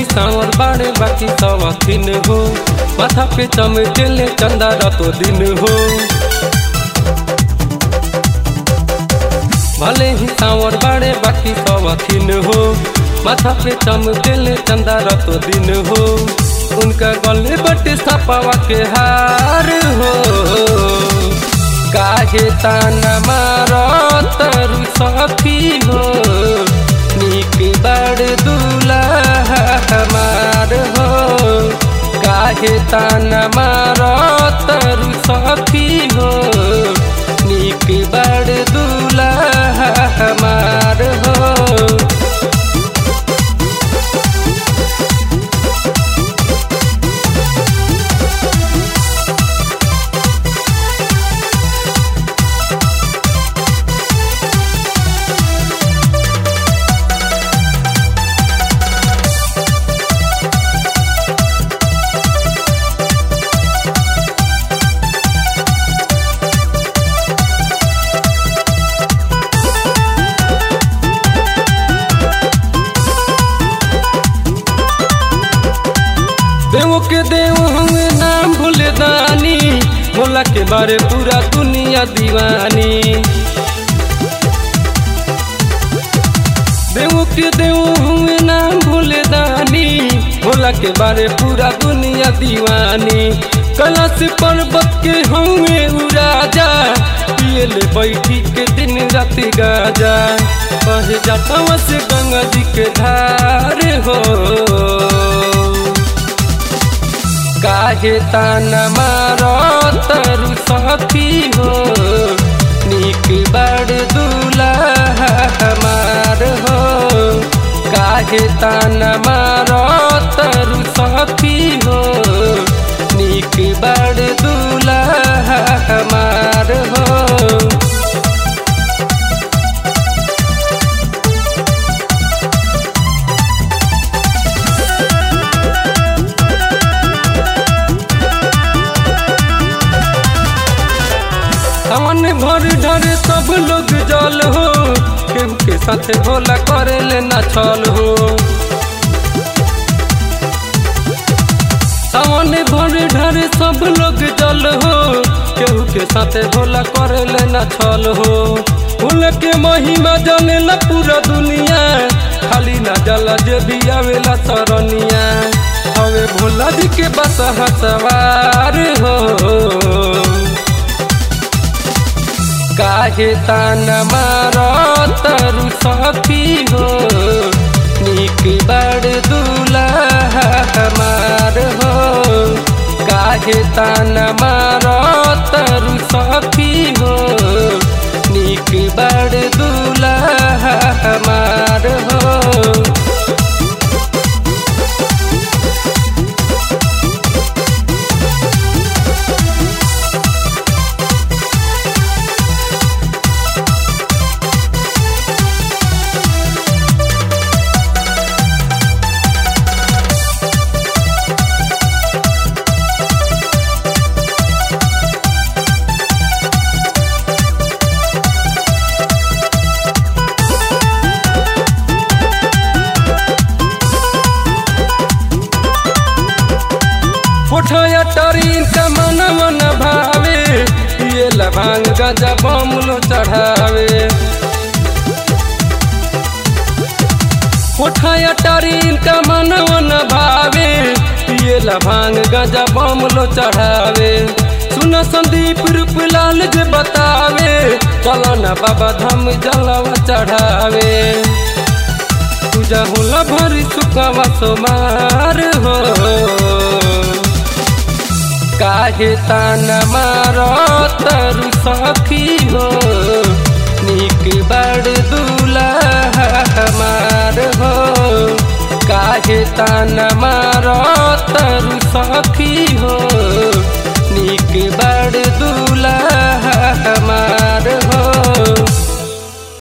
सांवर बाड़े बाकी सवथिन हो माथा पे चमकेले चंदा रातो दिन हो भले ही सांवर बाड़े बाकी सवथिन हो माथा पे चमकेले चंदा रातो दिन हो उनका गले बटे सपावा के हार हो काहे ताना मारो तरु सखी हो निक बड़ दूल्हा हमार हो काहे ताना मारो तरु सखी हो निक बड़ दूल्हा हमार हो देव के देव हम नाम भूले दानी भोला के बारे पूरा दुनिया दीवानी देव के देव हम नाम भूले दानी भोला के बारे पूरा दुनिया दीवानी कलश पर्वत के हमें राजा पिए ले बैठी के दिन रात गाजा बह जाता से गंगा जी के धार हो काहे ताना मारो तरु सखी हो निक बड़ दूल्हा हमार हो काहे ताना मारो तरु सखी हो निक बड़ दूल्हा हमार हो हमन भर ढर सब लोग जल हो केहू के साथ भोला करे ले ना छल हो हमन भर ढर सब लोग जल हो केहू के साथ भोला करे ले ना छल हो फूल के महिमा जाने ला पूरा दुनिया खाली ना जला जे भी आवेला सरनिया हवे भोला जी के बस सवार हो काहे ताना मारो तरु सखी हो निक बड़ दूल्हा हमार हो काहे ताना मारो तरु सखी हो निक बड़ दूल्हा हमार हो उठया टरीन का मन मन भावे ये लभांग गजा बमलो चढ़ावे उठया टरीन का मन मन भावे ये लभांग गजा बमलो चढ़ावे सुन संदीप रूप लाल जे बतावे चलो न बाबा धाम जलवा चढ़ावे पूजा होला भरी सुखवा सोमार हो काहे ताना मारो तरु सखी हो निक बड़ दूल्हा हमार हो काहे ताना मारो तरु सखी